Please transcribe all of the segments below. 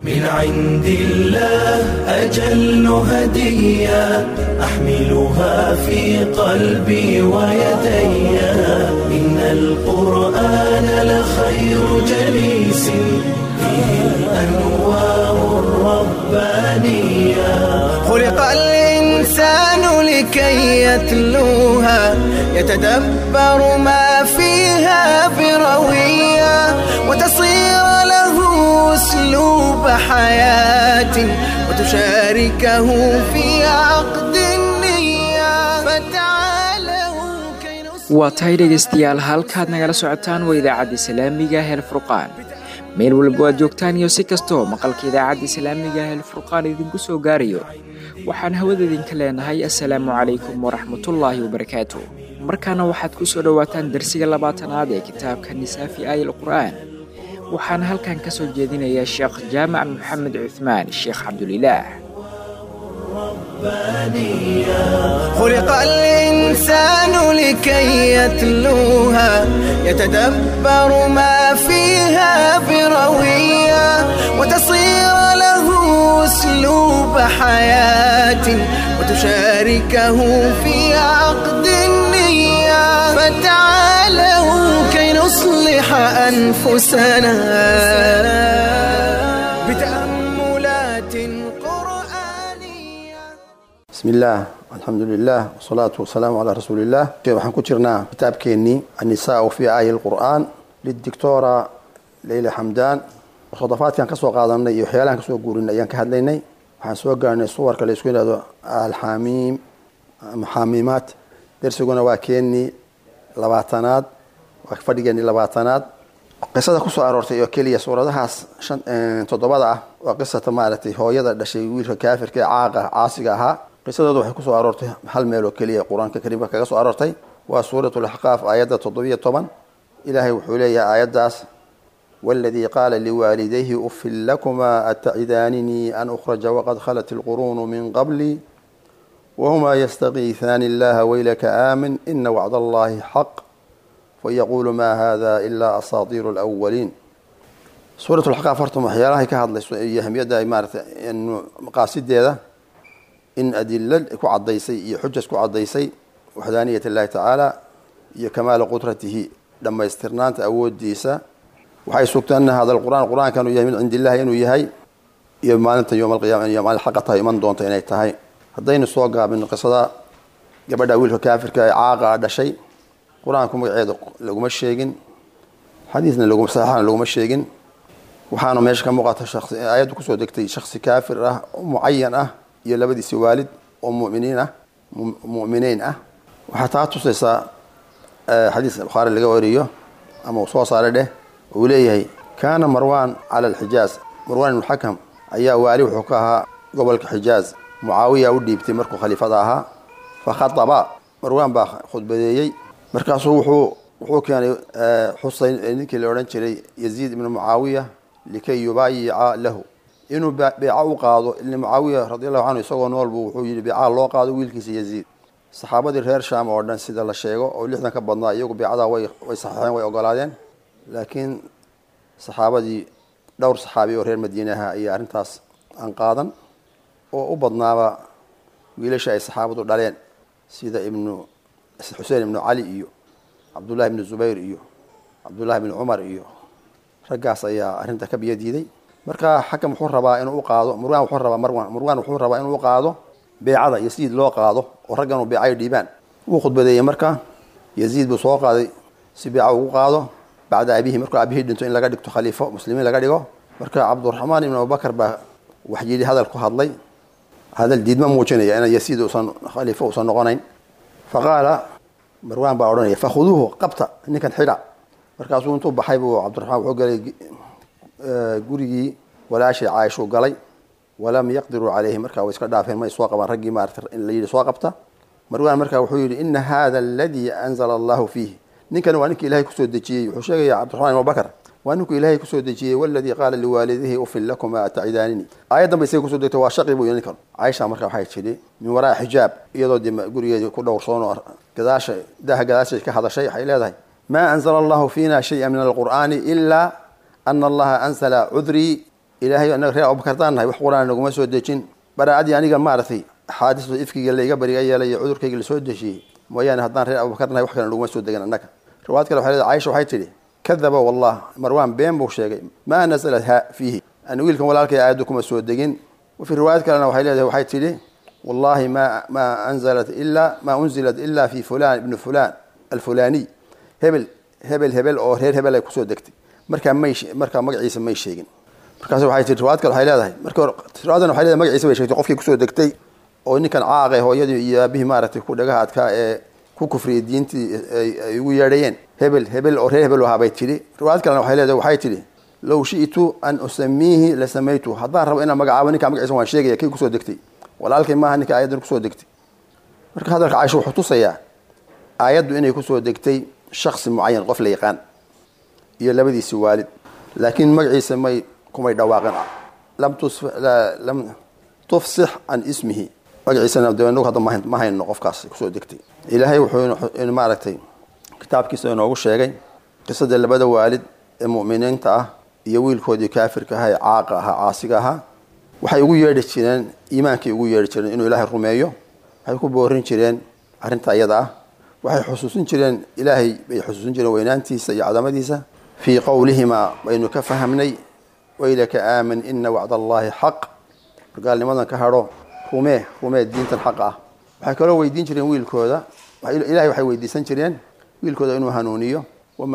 من عند الله أجل هدية أحملها في قلبي ويدي إن القرآن لخير جليس فيه الأنوار الربانية خلق الإنسان لكي يتلوها يتدبر ما فيها بروية وتصير له أسلوب حياة وتشاركه في عقد النية فتعالوا كي نص waa tahay dhegaystayaal halkaad nagala socotaan waa idaacadda islaamiga hel furqaan meel walba aad joogtaan iyo si kastoo maqalka idaacadda islaamiga hel furqaan idinku soo gaarayo waxaan hawada idinka leenahay assalaamu calaykum waraxmatullaahi wabarakaatu markaana waxaad ku soo dhowaataan darsiga labaatanaad ee kitaabka nisaafi aayal qur'aan waxaana halkan ka soo jeedinayaa sheekh jaamac maxamed cuthmaan sheekh cabdulilaah خلق الإنسان لكي يتلوها يتدبر ما فيها بروية وتصير له أسلوب حياة وتشاركه في عقد النية فتعالوا كي نصلح أنفسنا بتأملات قرآنية بسم الله الحمد لله والصلاة والسلام على رسول الله waxaan ku jirnaa kitaabkeenii النساء في آي القرآن للدكتورة ليلى حمدان khadafaadkan kasoo qaadanay iyo waxyaalahan kasoo guurinay ayaan ka hadlaynay waxaan soo gaarnay suwarka la isku yidhahdo alxamiim ama xamiimaat dersiguna waa keenii labaatanaad waa fadhigeenii labaatanaad qisada kusoo aroortay oo keliya suuradahaas shan toddobada ah waa qisata maaragtay hooyada dhashay wiilka kaafirka ee caaqa caasiga ahaa qisadooda waxay kusoo aroortay hal meel oo keliya qur-aanka kariimka kaga soo aroortay waa suurat laxqaaf aayadda toddobiyo toban ilaahay wuxuu leeyahay aayaddaas والذي قال لوالديه أف لكما أتعدانني أن أخرج وقد خلت القرون من قبلي وهما يستغيثان الله ويلك آمن إن وعد الله حق فيقول ما هذا إلا أساطير الأولين سورة الحقاف فرتم وحيالها كهذا يهم يدا إمارة إنه مقاصد هذا إن أدلة كو عضيسي حجة كو عضيسي وحدانية الله تعالى هي كمال قدرته لما استرنانت أود ديسا waxay sugtay ana hada qur'aan qur-aanka inuu yahay min cindi illahi inuu yahay iyo maalinta yowm alqiyama iyo maalin xaqa tahay iman doonta inay tahay haddaynu soo gaabino qisada gabadha wiilka kaafirka ee caaqa a dhashay qur-aanku magaceeda laguma sheegin xadiisna laguma saxiixana laguma sheegin waxaana meesha ka muuqata shaqsi aayaddu kusoo degtay shaksi kaafir ah oo mucayan ah iyo labadiisi waalid oo muminiin ah mu'miniin ah waxaa taa tusaysaa xadiis bukhaari laga wariyo ama uu soo saaray dheh uu leeyahay kaana marwan cala alxijaaz marwan ibnu xakam ayaa waali wuxuu ka ahaa gobolka xijaaz mucaawiya u dhiibtay markuu khaliifada ahaa fa khataba marwan baa khudbadeeyey markaasuu wuxuu wuxuu keenay xuseyn ninkii la odhan jiray yaziid ibnu mucaawiya likay yubaayica lahu inuu beeca u qaado ilni mucaawiya radi allahu canhu isagoo noolbu wuxuu yidhi beecaha loo qaado wiilkiisa yaziid saxaabadii reer shaam oo dhan sida la sheego oo lixdan ka badnaa iyagu beecadaa way way saxeexeen way ogolaadeen laakiin saxaabadii dhowr saxaabi oo reer madiinaha ayaa arrintaas aan qaadan oo u badnaaba wiilasha ay saxaabadu dhaleen sida ibnu xuseen ibnu cali iyo cabdullahi ibnu zubayr iyo cabdullahi ibnu cumar iyo raggaas ayaa arrinta ka biyo diiday marka xakam wuxuu rabaa inuu u qaado murwan wuxuu rabaa marwan murwan wuxuu rabaa inuu u qaado beecada yasiid loo qaado oo raggan uu beecayo dhiibaan wuu khudbadeeyey marka yaziid buu soo qaaday si beeca ugu qaado bacda abihi markuu aabihii dhinto in laga dhigto khaliifo muslimiin laga dhigo marka cabduraxmaan ibn abubakar baa waxyidhi hadal ku hadlay hadal diidma muujinaya in yasiid usan khaliifo usan noqonayn faqaala marwan baa odhanaya fakhuduuhu qabta ninkan xidha markaasuu intuu baxay buu cabdiraxmaan wuxuu galay gurigii walaashay caaishuu galay walam yaqdiruu calayhi markaa way iska dhaafeen may soo qabaan raggii maarata in la yidhi soo qabta marwan markaa wuxuu yidhi ina hada aladii anzala allahu fiihi ninkan waa ninka ilahay kusoo dejiyey wuxuu sheegaya cabdiraxmaan ibn abubakar waa ninku ilaahay kusoo dejiyey waladii qaala liwaalidihi ufin lakuma atacidaanini aayaddan bay isaga kusoo degtay waa shaqi buu ninkan caaisha marka waxay tidhi min waraa xijaab iyadoo de gurigeedii ku dhowrsoon gadaasha daaha gadaashay ka hadashay waxay leedahay maa anzala allahu fiina shaya min alqur'aani ilaa ana allaha anzala cudrii ilaahay anaga reer abubakar haddaan nahay wax qur-aan naguma soo dejin baraacadii aniga maaragtay axaadiista ifkiga laiga bariga yeelay iyo cudurkayga lasoo dejiyey mooyaane haddaan reer abubakar nahay wax kale naguma soo degan annaga riwaayad kale waxay leedahay caaisha waxay tidhi kadaba wallah marwaan been buu sheegay maa nasalat ha fiihi ani wiilkan walaalkay aayaddu kuma soo degin wafi riwaayad kalena waxay leedahay waxay tidhi wallahi ma ma anzalat ila ma unzilat ila fi fulan ibni fulan alfulaniy hebel hebel hebel oo reer hebel ay kusoo degtay markaa may markaa magaciisa may sheegin markaas waxay tii riwaayad kale waxay leedahay marka hore riwaayadan waxay leedahay magaciisa bay sheegtay qofkii kusoo degtay oo ninkan caaqe hooyadii iyo aabihii maaragtay ku dhagaha adkaa ee ku kufriyay diintii ay ugu yeedhayeen hebel hebel oo reer hebel ahaa bay tidhi riwaayad kalena waxay leedahay waxay tidhi low shi'tu an usamiihi la samaytu haddaan rabo inaan magacaabo ninkaa magaciisa waan sheegaya kii kusoo degtay walaalkay maaha ninka aayaddan kusoo degtay marka hadalka caisha wuxuu tusayaa aayaddu inay kusoo degtay shaksi mucayan qof la yaqaan iyo labadiisi waalid laakiin magaciisa may kumay dhawaaqin lam tufsix can ismihi magaciisana de inagu hadda ma hayno qofkaas kusoo degtay ilaahay wuxuu maaragtay kitaabkiisa inoogu sheegay qisadii labada waalid ee mu'miniinta ah iyo wiilkoodii kaafirka ahaa ee caaqa ahaa caasiga ahaa waxay ugu yeedhi jireen iimaankay ugu yeedhi jireen inuu ilaahay rumeeyo waxay ku boorin jireen arrinta iyada ah waxay xusuusin jireen ilaahay bay xusuusin jireen weynaantiisa iyo cadamadiisa fii qowlihimaa baynu ka fahamnay waylaka aamin ina wacda allaahi xaq wargaalnimadan ka hadho rumee rumee diintan xaq ah waxay kaloo weydiin jireen wiilkooda ilahay waxay weydiisan jireen wiilkooda inuu hanuuniyo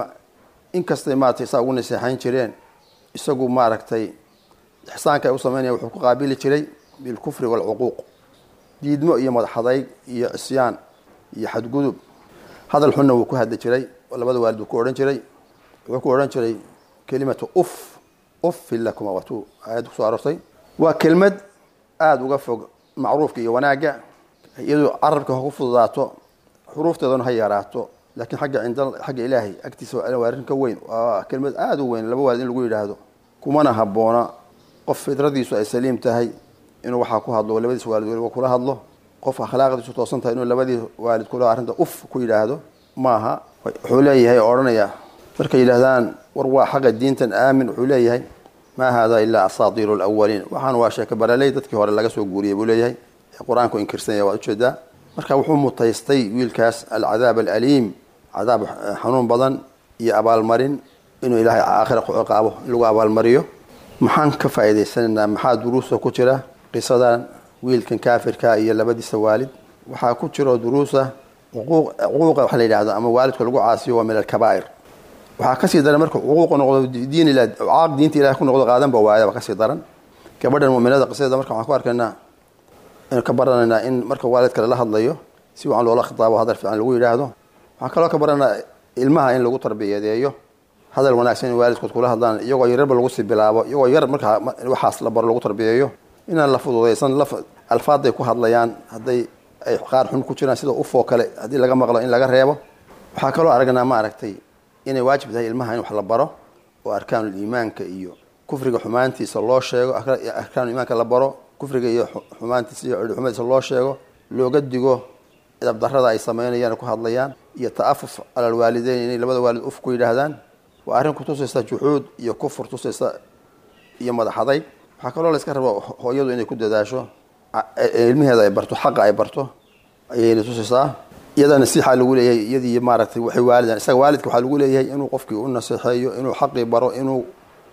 inkastay maaragtay saa ugu naseexayn jireen isagu maaragtay ixsaanka ay u sameynaya wuxuu ku qaabili jiray bilkufri waalcuquuq diidmo iyo madaxadayg iyo cisyaan iyo xadgudub hadal xunna wuu ku hadli jiray oo labada waalid uu ku odhan jiray wuxuu ku odhan jiray kelimatu uf uffin lakuma watuu aayadda kusoo aroortay waa kelmad aada uga fog macruufka iyo wanaagga iyadoo carabka ha ku fududaato xuruufteedana ha yaraato laakiin xagga cinda xagga ilaahay agtiisa waa arrin ka weyn waa kelmad aada u weyn laba waalid in lagu yidhaahdo kumana habboona qof fidradiisu ay saliim tahay inuu waxaa ku hadlo labadiis waalid weliba kula hadlo qof akhlaaqdiisu toosan tahay inuu labadii waalid kula arrinta uf ku yidhaahdo maaha wuxuu leeyahay oo odhanaya markay yidhaahdaan war waa xaqa diintan aamin wuxuu leeyahay maa hada ilaa asaatiiru lawaliin waxaan waa sheeke baraley dadkii hore laga soo guuriyay buu leeyahay ee qur-aanku inkirsanya waad ujeedaa marka wuxuu mutaystay wiilkaas alcadaab alaliim cadaab xanuun badan iyo abaalmarin inuu ilaahay aakhira ku ciqaabo in lagu abaalmariyo maxaan ka faa'iidaysanaynaa maxaa duruusa ku jira qisadan wiilkan kaafirka iyo labadiisa waalid waxaa ku jiro duruusa cuquuqa waxa la yidhahdo ama waalidka lagu caasiyo waa min alkabaa'ir waxaa kasii daran marka cuquuqa noqdo diin ila caaq diinta ilahay ku noqdo qaadanba waayaba kasii daran gabadhan mu'minada qisadeeda marka waxaan ku arkaynaa inuu ka baranaynaa in marka waalidka lala hadlayo si wacan loola khitaabo hadal fiican lagu yidhaahdo waxaan kaloo ka baranaa ilmaha in lagu tarbiyadeeyo hadal wanaagsan in waalidkood kula hadlaan iyagoo yararba lagu sii bilaabo iyagoo yar markaa waxaas la baro lagu tarbiyeeyo inaan la fududaysan alfaaday ku hadlayaan hadday ay qaar xun ku jiraan sida ufoo kale haddii laga maqlo in laga reebo waxaa kaloo aragnaa ma aragtay inay waajib tahay ilmaha in wax la baro oo arkaanul iimaanka iyo kufriga xumaantiisa loo sheego arkaanul iimaanka la baro kufriga iyo xumaantiisa iyo xumadiisa loo sheego looga digo dabdarada ay sameynayaan ku hadlayaan iyo ta'afuf calal waalideyn inay labada waalid uf ku yidhaahdaan waa arrin ku tusaysa juxuud iyo kufur tusaysa iyo madaxaday waxaa kaloo layska rabo hooyadu inay ku dadaasho ilmaheeda ay barto xaqa ay barto ayayna tusaysaa iyada nasiixa lagu leeyahay iyadii maaragtay waxay waalidan isaga waalidka waxaa lagu leeyahay inuu qofkii u naseexeeyo inuu xaqii baro inuu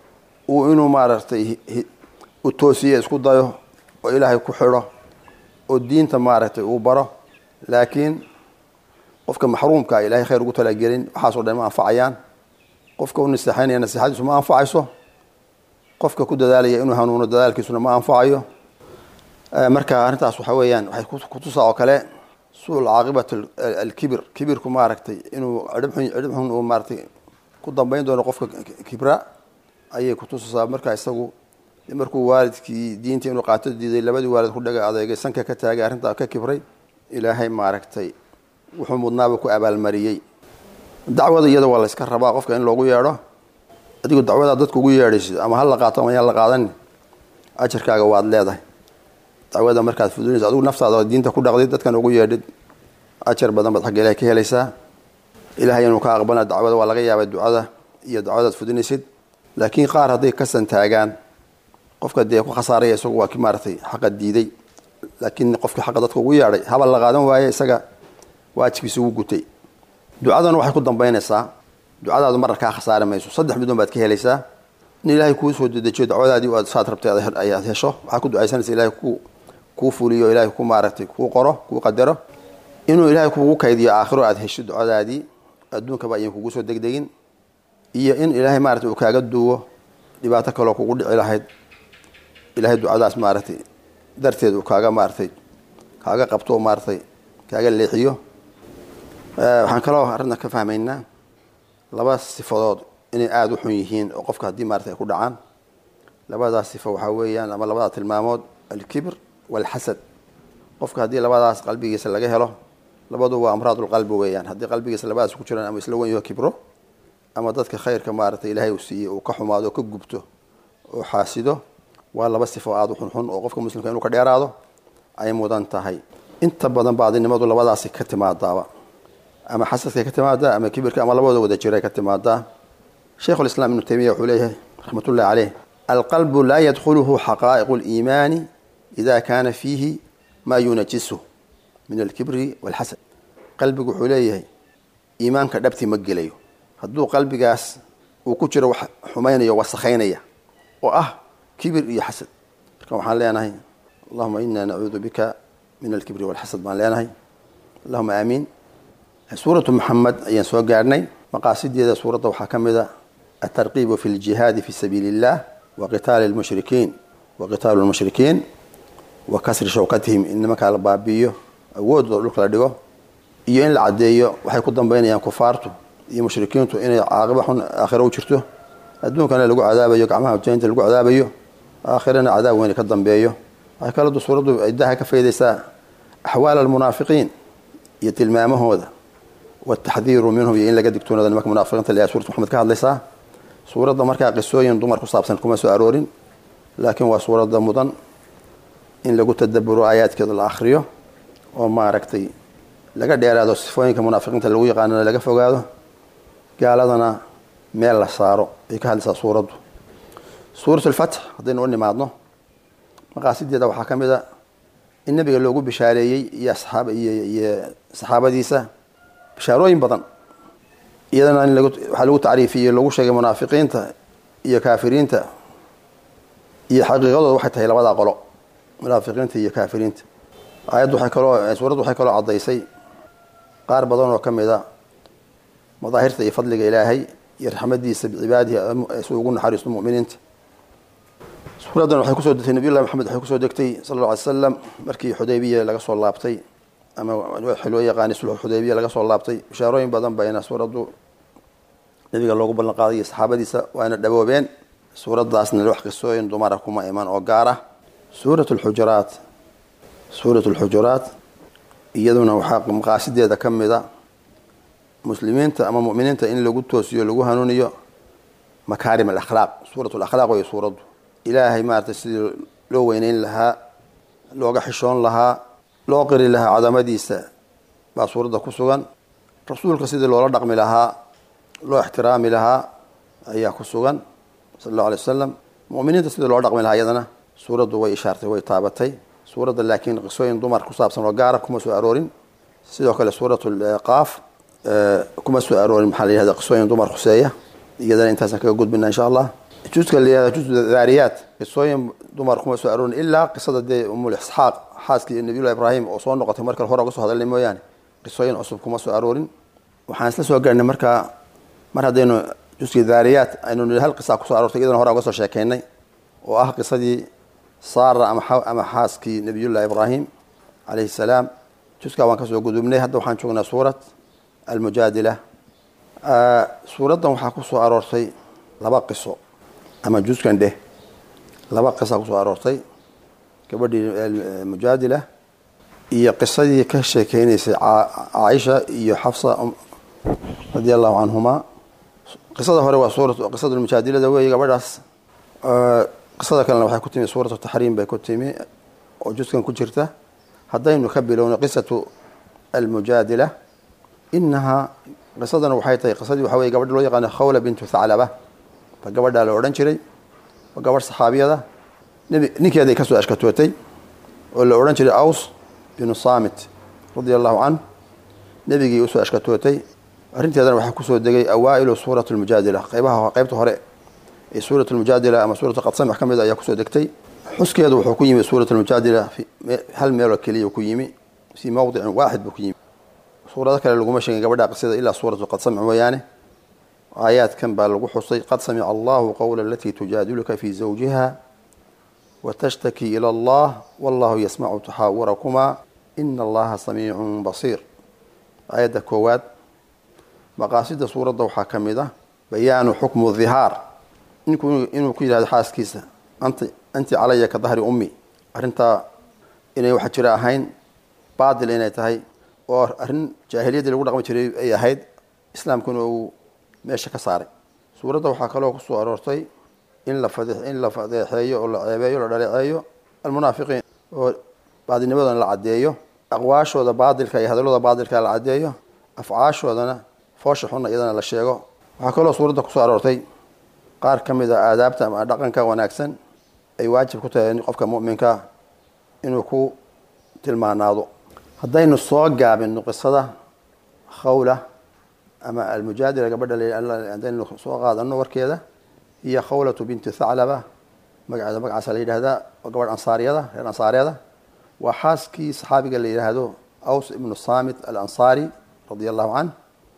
uu inuu maaragtay u toosiyo isku dayo oo ilaahay ku xidho oo diinta maaragtay uu baro laakiin qofka maxruumka ilaahay khayr ugu talagelin waxaasoo dhan ma anfacayaan qofka u naseexaynaya naseexadiisu ma anfacayso qofka ku dadaalaya inuu hanuuno dadaalkiisuna ma anfacayo marka arrintaas waxa weeyaan waxay kutusaa oo kale suul caaqibat alkibir kibirku maaragtay inuu cidhibxun cidhibxun uu maaragtay ku dambayn doono qofka kibra ayay kutusaysaa marka isagu markuu waalidkii diinta inuu qaato diiday labadii waalid ku dhaga adeegay sanka ka taagay arrintaa ka kibray ilaahay maaragtay wuxuu mudnaaba ku abaalmariyey dacwada iyada waa layska rabaa qofka in loogu yeedho adigu dacwadaa dadka ugu yeedhaysid ama hala qaato ama yaan la qaadanin ajarkaaga waad leedahay dacwada markaad fudunaysa adigu naftaada diinta ku dhaqdid dadkan ugu yeedhid ajar badan baad xagga ilahay ka helaysaa ilahay inuu ka aqbalna dacwada waa laga yaabay ducada iyo dacwadaad fudinaysid laakiin qaar hadday ka santaagaan qofka dee ku khasaaraya isagu waa ki maaratay xaqa diiday laakiin qofkii xaqa dadka ugu yeedhay habal la qaadan waaye isaga waajibkiisa ugu gutay ducadana waxay ku dambaynaysaa ducadaadu marna kaa khasaari mayso saddex midun baad ka helaysaa in ilaahay kuu soo dedejiyo dacwadaadii aad saad rabtay ayaad hesho waxaad ku ducaysanaysa ilahay ku kuu fuliyo ilahay ku maaragtay kuu qoro kuu qadaro inuu ilaahay kugu kaydiyo aakhiro aad hesho ducadaadii adduunkaba ayan kugu soo degdegin iyo in ilaahay maaragtay uu kaaga duwo dhibaato kaloo kugu dhici lahayd ilaahay ducadaas maaragtay darteed uu kaaga maaragtay kaaga qabto maaragtay kaaga leexiyo waxaan kaloo arrinta ka fahmaynaa laba sifadood inay aada u xun yihiin oo qofka haddii maarata ay ku dhacaan labadaas sifo waxaa weeyaan ama labada tilmaamood alkibr waalxasad qofka haddii labadaas qalbigiisa laga helo labadu waa amraadulqalbi weeyaan haddii qalbigiisa labadaas ku jiraan ama isla wen yaho kibro ama dadka khayrka maaragtay ilaahay uu siiyey uu ka xumaado oo ka gubto oo xaasido waa laba sifo aada u xunxun oo qofka muslimka inuu ka dheeraado ay mudan tahay inta badan baadinimadu labadaasi ka timaadaaba ama xasadkay ka timaadaa ama kibirka ama labadooda wada jiray ka timaadaa sheikhu lislaam ibnu taymiya wuxuu leeyahay raxmatullahi caleyh alqalbu laa yadkhuluhu xaqaa'iqu liimaani ida kaana fiihi maa yunajisuh min alkibri walxasad qalbigu wuxuu leeyahay iimaanka dhabti ma gelayo hadduu qalbigaas uu ku jiro wax xumaynayo wasakhaynaya oo ah kibir iyo xasad marka waxaan leenahay allahuma ina nacuudu bika min alkibri walxasad baan leenahay allahuma aamiin suuratu maxamed ayaan soo gaarhnay maqaasideeda suuradda waxaa ka mid a altarqiibu fi ljihaadi fi sabiili illah wa qitaali lmushrikiin wa qitaalu lmushrikiin wa kasri shawkatihim in nimankaa la baabi'iyo awoodooda dhulka la dhigo iyo in la caddeeyo waxay ku dambaynayaan kufaartu iyo mushrikiintu inay caaqiba xun aakhiro u jirto adduunkana lagu cadaabayo gacmaha jainta lagu cadaabayo aakhirana cadaab weyne ka dambeeyo waxay kaladu suuraddu idaha ka faydaysaa axwaal almunaafiqiin iyo tilmaamahooda wataxdiiru minhum iyo in laga digtoonada nimanka munaafiqiinta le suurat maxamed ka hadlaysaa suuradda markaa qisooyin dumar ku saabsan kuma soo aroorin laakiin waa suuradda mudan in lagu tadaburo aayaadkeeda la akhriyo oo maaragtay laga dheeraado sifooyinka munaafiqiinta lagu yaqaanana laga fogaado gaaladana meel la saaro ay ka hadlaysaa suuraddu suurat alfatx haddaynu u nimaadno maqaasideeda waxaa ka mid a in nabiga loogu bishaareeyey iyo asaab iyo saxaabadiisa bishaarooyin badan iyadana in waxaa lagu tacriifiyey lagu sheegay munaafiqiinta iyo kaafiriinta iyo xaqiiqadooda waxay tahay labadaa qolo munaafiqiinta iyo kaafiriinta aayaddu waxay kaloo suuraddu waxay kaloo caddaysay qaar badan oo ka mid a madaahirta iyo fadliga ilaahay iyo raxmadiisa bicibaadihi si ugu naxariisto muminiinta suuraddan waxay kusoo degtay nabiy llahi maxamed waxay kusoo degtay sala alla alay slam markii xudaybiya laga soo laabtay ama waxii loo yaqaanay sulxu xudaybiya laga soo laabtay bishaarooyin badan bayna suuraddu nabiga loogu ballan qaaday iyo saxaabadiisa waana dhaboobeen suuraddaasna wax qisooyin dumara kuma iman oo gaar ah suurat lxujuraat suurat lxujuraat iyaduna waxaa maqaasideeda ka mid a muslimiinta ama muminiinta in lagu toosiyo lagu hanuuniyo makaarim alakhlaaq suurat lakhlaaq wey suuraddu ilaahay maaragtay sidii loo weyneyn lahaa looga xishoon lahaa loo qiri lahaa cadamadiisa baa suuradda ku sugan rasuulka sidii loola dhaqmi lahaa loo ixtiraami lahaa ayaa ku sugan sala allahu alay wasalam muminiinta sidii loo dhaqmi lahaa iyadana suuraddu way ishaartay way taabatay suuradda laakiin qisooyin dumar ku saabsan oo gaara kuma soo aroorin sidoo kale suurat qaaf kuma soo aroorin maxaa la yihahda qisooyin dumar khuseeya iyadana intaasaan kaga gudbina insha allah juska la yihahda juz daariyaat qisooyin dumar kuma soo aroorin ilaa qisada dee umul isxaaq xaaskii nabiyullahi ibraahim oo soo noqotay marka hore uga soo hadalnay mooyaane qisooyin cusub kuma soo aroorin waxaan isla soo gaarnay markaa mar haddaynu juskii daariyaat aynu nii hal qisa kusoo aroortay iyadana hore uga soo sheekeynay oo ah qisadii saara ama xaaskii nabiyullahi ibraahim calayhi salaam juskaa waan kasoo gudubnay hadda waxaan joognaa suurat almujaadila suuraddan waxaa kusoo aroortay laba qiso ama juskan dheh laba qisa kusoo aroortay gabadhii mujaadila iyo qisadii ka sheekeynaysay caaisha iyo xafsa radia allahu canhuma qisada hore waa suura qisada mujaadilada weeye gabadhaas qisada kalena waxay ku timi suuratu taxriim bay ku timi oo juskan ku jirta haddaynu ka bilowno qisatu almujaadila inahaa qisadana waxay tahay qisadii waxa weye gabadha loo yaqaano khawla bintu thaclaba ba gabadhaa la odhan jiray waa gabadh saxaabiyada nebi ninkeeday ka soo ashkatootay oo la odhan jiray aws binu saamit radia allahu can nebigii usoo ashkatootay arrinteedana waxaa kusoo degay awaa'ilu suurat lmujaadila qaybaha qaybta hore ee suurat lmujaadila ama suuratu qadsamax ka mid ayaa kusoo degtay xuskeedu wuxuu ku yimi suurat lmujaadila hal meeloo keliya ku yimi fii mawdicin waaxid buu ku yimi suurado kale laguma sheegin gabadha qisada ilaa suuratu qadsamac mooyaane aayaadkan baa lagu xusay qad samica allahu qowla alatii tujaadiluka fii zawjiha watashtaki ila allah wallahu yasmacu taxaawurakumaa ina allaha samiicun basiir aayadda koowaad maqaasida suuradda waxaa ka mid ah bayaanu xukmu dihaar ninku inuu ku yidhahdo xaaskiisa ant anti calaya ka dahri ummi arrintaa inay waxa jira ahayn baatil inay tahay oo arrin jaahiliyaddii lagu dhaqmi jiray ay ahayd islaamkuna uu meesha ka saaray suuradda waxaa kaloo kusoo aroortay in la fade in la fadeexeeyo oo la ceebeeyo la dhaleeceeyo almunaafiqiin oo baadilnimadana la caddeeyo aqwaashooda baadilka iyo hadallooda baadilka la caddeeyo afcaashoodana foosha xunna iyadana la sheego waxaa kaloo suuradda kusoo aroortay qaar ka mid a aadaabta ama dhaqanka wanaagsan ay waajib ku tahay qofka mu'minka inuu ku tilmaanaado haddaynu soo gaabinno qisada khawla ama almujaadila gabadha haddaynu soo qaadano warkeeda iyo khawlatu binti thaclaba magaceeda magacaasa la yidhahdaa oo gabadh ansaaryada reer ansaaryada waa xaaskii saxaabiga la yidhaahdo aws ibnu saamit alansaari radia allahu canh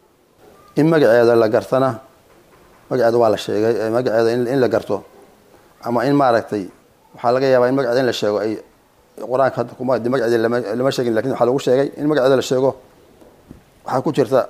in magaceeda la gartana magaceeda waa la sheegay magaceeda in la garto ama in maaragtay waxaa laga yaabaa in magaceeda in la sheego ay qur-aanka hadda kuma magaceeda lama sheegin lakin waxaa lagu sheegay in magaceeda la sheego waxaa ku jirta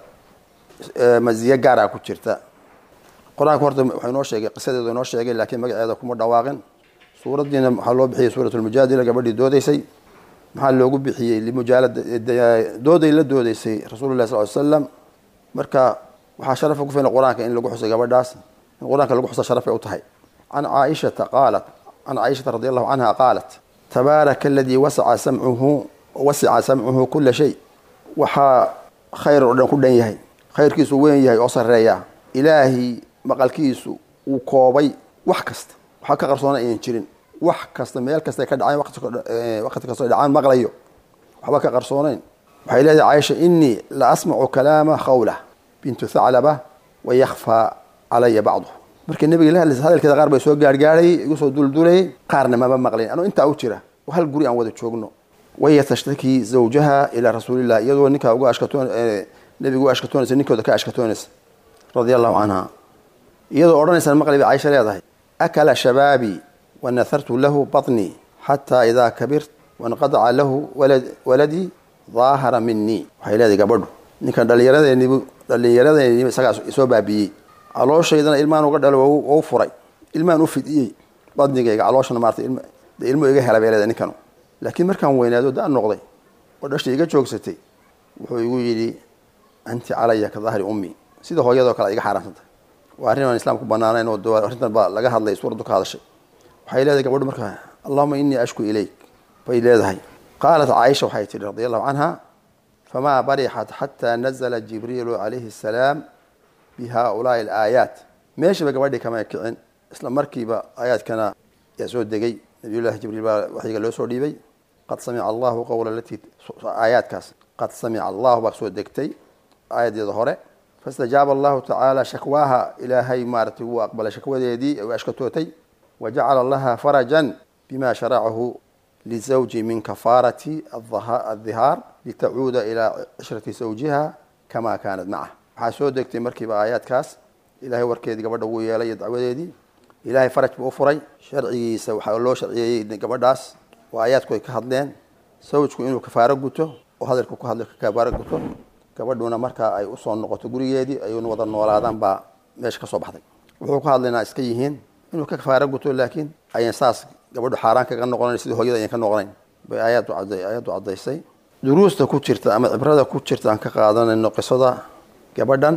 maziye gaaraa ku jirta qur-aanka horta waxaa inoo sheegay qisadeedu inoo sheegay laakiin magaceeda kuma dhawaaqin suuraddiina waxaa loo bixiyey suurat lmujaadila gabadhii doodeysay maxaa loogu bixiyey limujaalada dooday la doodeysay rasuulullahi sal ly slam marka waxaa sharafa ku filan qur-aanka in lagu xusay gabadhaas in qur-aanka lagu xusa sharafay u tahay can caaishata qaalat can caaishata radi allahu canha qaalat tabaaraka aladii wasaca samcuhu wasica samcuhu kula shay waxaa khayr oo dhan ku dhan yahay khayrkiisu weyn yahay oo sareeya ilaahay maqalkiisu uu koobay wax kasta waxaa ka qarsoona aynan jirin wax kasta meel kasta ka dhacaan waqti kastoo dhacaan maqlayo waxba ka qarsoonayn waxay leedahay caaisha inii la asmacu kalaama khawla bintu thaclaba wayakfaa calaya bacduh markii nabiga la hadlaysa hadalkeeda qaar bay soo gaargaarayay igu soo duldulayay qaarna mama maqlayn anuu intaa u jira oo hal guri aan wada joogno waya tashtaki zawjaha ilaa rasuulillah iyadoo ninkaa uga ashkatoon nabiga u ashkatoonaysa ninkooda ka ashkatoonaysa radia allahu canha iyadoo odhanaysan maqli bay caaisha leedahay akala shabaabii wanahartu lahu batnii xataa idaa kabirt wanqadaca lahu waladii daahara minii waxay leedahay gabadhu ninkan dhallinyaradeenibu dhallinyaradeenibu isagaa isoo baabiiyey calooshaydana ilmaan uga dhalo u furay ilmaan u fidiyey badnigayga calooshana maarata de ilmo iga hela bay leedahay ninkanu laakiin markaan weynaado daan noqday oo dhashta iga joogsatay wuxuu igu yidhi anti calaya ka dahri ummi sida hooyadoo kale iga xaaraantantay waa arrin aan islaamku banaanayn oo arrintan baa laga hadlay suuraddu ka hadashay waxay leedahay gabadhu markaa allahuma inii ashku ilayk bay leedahay qaalat caaisha waxay tihi radi allahu canha famaa barixat xataa nazla jibriilu calayhi asalaam bi haaulaai alaayaat meeshaba gabadhii kama kicin isla markiiba aayaadkana yaa soo degay nabiyullahi jibriil baa waxyiga loo soo dhiibay qad samica allahu qowla alatii aayaadkaas qad samica allahu baa soo degtay aayadeeda hore faاstajaaba allahu tacaala shakwaaha ilaahay maaratay wuu aqbalay shakwadeedii u ashkatootay wajacala laha farajan bima sharacahu lizawji min kafaarati adhihaar litacuuda ilaa cishrati zawjiha kama kaanat macah waxaa soo degtay markiiba aayaadkaas ilahay warkeedii gabadha wuu yeelay iyo dacwadeedii ilahay faraj buu u furay sharcigiisa waxaa loo sharciyeeyey gabadhaas oo aayaadku ay ka hadleen sawjku inuu kafaaro guto oo hadalku ku hadla kafaaro guto gabadhuna markaa ay usoo noqoto gurigeedii ayuuna wada noolaadaan baa meesha ka soo baxday wuxuu ka hadlaynaa iska yihiin inuu ka kafaaro guto laakiin ayan saas gabadhu xaaraan kaga noqonayn sidii hooyada ayan ka noqonayn bay aayaddu aayaddu caddaysay duruusta ku jirta ama cibrada ku jirta aan ka qaadanayno qisada gabadhan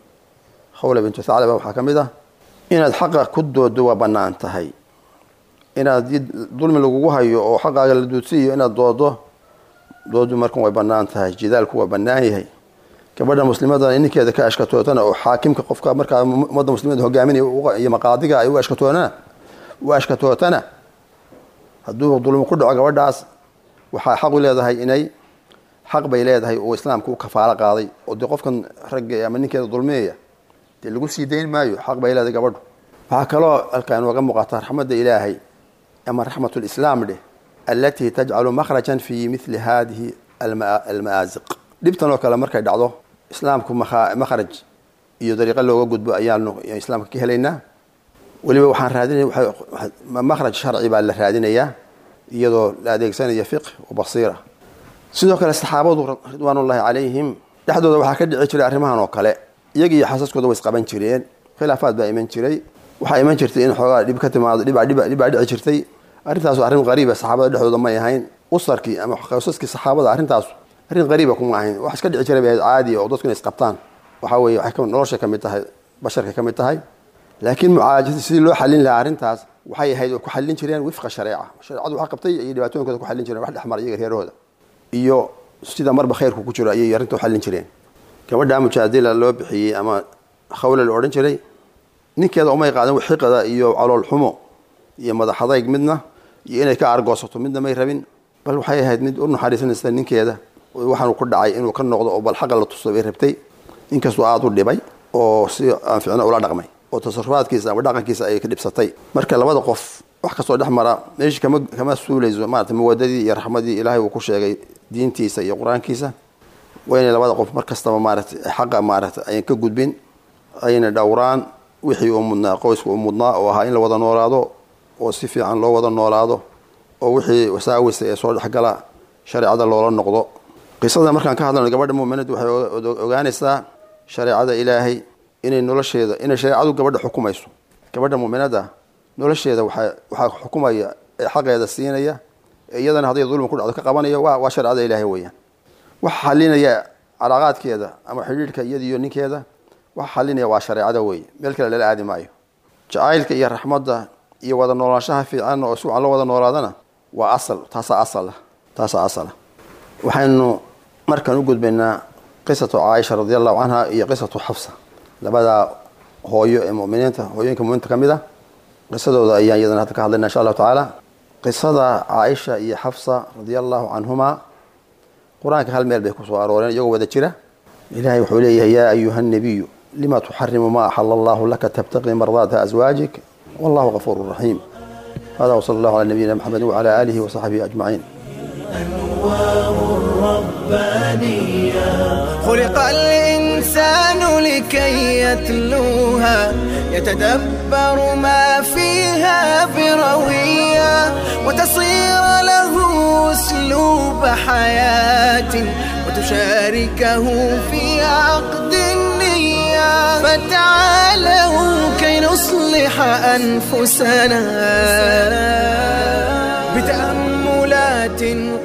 khawla bintu thaclaba waxaa ka mid ah inaad xaqa ku doodo waa bannaan tahay inaad dulmi lagugu hayo oo xaqaaga la duudsiiyo inaad doodo doodu markan way bannaan tahay jidaalku waa bannaan yahay gabadha muslimadana ninkeeda ka ashkatootana oo xaakimka qofka markaa ummadda muslimada hogaaminaya iyo maqaadiga ay u ashkatoonana u ashkatootana hadduu dulmi ku dhaco gabadhaas waxaa xaq u leedahay inay xaq bay leedahay oo islaamka u kafaalo qaaday oo dee qofkan ragga ama ninkeeda dulmiyaya dee lagu sii dayn maayo xaq bay leedahay gabadhu waxaa kaloo halkaa inooga muuqata raxmadda ilaahay ama raxmat lislaam dheh allatii tajcalu makhrajan fi mili hadihi alma'aasiq dhibtan oo kale markay dhacdo islaamku makhraj iyo dariiqo looga gudbo ayaanu islaamka ka helaynaa weliba waxaan raadinaya makhraj sharci baa la raadinayaa iyadoo la adeegsanaya fiqh wa basiira sidoo kale saxaabadu ridwaanullahi calayhim dhexdooda waxaa ka dhici jiray arrimahan oo kale iyaga iyo xasaskooda way isqaban jireen khilaafaad baa iman jiray waxaa iman jirtay in xoogaa dhib ka timaado dhibaa dhici jirtay arrintaasu arrin qariiba saxaabada dhexdooda may ahayn usarkii ama qosaskii saxaabada arrintaasu arrin qariiba kuma ahayn wax iska dhici jiray bay ahayd caadi oo dadku inay isqabtaan waxaa weeye waxay noloshay ka mid tahay basharkay ka mid tahay laakiin mucaajadii sidii loo xallin lahaa arrintaas waxay ahayd oo ku xallin jireen wifqa shareeca shareecadu waxa qabtay iyo dhibaatooyinkooda ku xallin jireen wax dhexmar iyaga reerahooda iyo sida marba khayrku ku jiro ayay arrinta u xallin jireen gabadha mujaadila loo bixiyey ama khawle la odhan jiray ninkeeda umay qaadan xiqada iyo calool xumo iyo madaxadayg midna iyo inay ka argoosato midna may rabin bal waxay ahayd mid u naxariisanaysa ninkeeda waxaanu ku dhacay inuu ka noqdo oo bal xaqa la tuso bay rabtay inkastoo aada u dhibay oo si aan ficno ula dhaqmay oo tasarufaadkiisa ama dhaqankiisa ay ka dhibsatay marka labada qof wax kastoo dhex mara meeshii kama kama suulayso maarata mawadadii iyo raxmadii ilaahay uu ku sheegay diintiisa iyo qur-aankiisa waa inay labada qof mar kastaba maarata xaqa maarata ayan ka gudbin ayna dhowraan wixii uu mudnaa qoyska uu mudnaa oo ahaa in la wada noolaado oo si fiican loo wada noolaado oo wixii wasaawisa ee soo dhexgala shareecada loola noqdo qisada markaan ka hadlayno gabadha muuminadu waxay ogaanaysaa shareecada ilaahay inay nolosheeda inay shareecadu gabadha xukumayso gabadha muuminada nolosheeda waa waxaa xukumaya ee xaqeeda siinaya ee iyadana hadday dulmi ku dhacdo ka qabanaya waa waa shareecada ilaahay weeyaan waxa xalinaya calaaqaadkeeda ama xidhiidhka iyada iyo ninkeeda waxa xalinaya waa shareecada weeye meel kale lala aadi maayo jacaylka iyo raxmadda iyo wada noolaanshaha fiican oo si wacan loo wada noolaadana waa asal taasaa asala taasaa asala waxaynu markaan u gudbaynaa qisatu caaisha radi allahu canha iyo qisatu xafsa labadaa hooyo ee muminiinta hooyooyinka muminiinta ka mid a qisadooda ayaan iyadana hadda ka hadlayna insha allahu tacaala qisada caaisha iyo xafsa radia allahu canhumaa qur-aanka hal meel bay kusoo arooreen iyagoo wada jira ilahay wuxuu leeyahay yaa ayuha nabiyu lima tuxarimu ma axala allahu laka tabtaqii mardaata aswaajik wallahu gafuuru raxiim hada wsala allahu cala nabiyina mxamedi wcala aalihi wasaxbihi ajmaciin خلق الإنسان لكي يتلوها يتدبر ما فيها بروية وتصير له أسلوب حياة وتشاركه في عقد النية فتعالوا كي نصلح أنفسنا بتأملات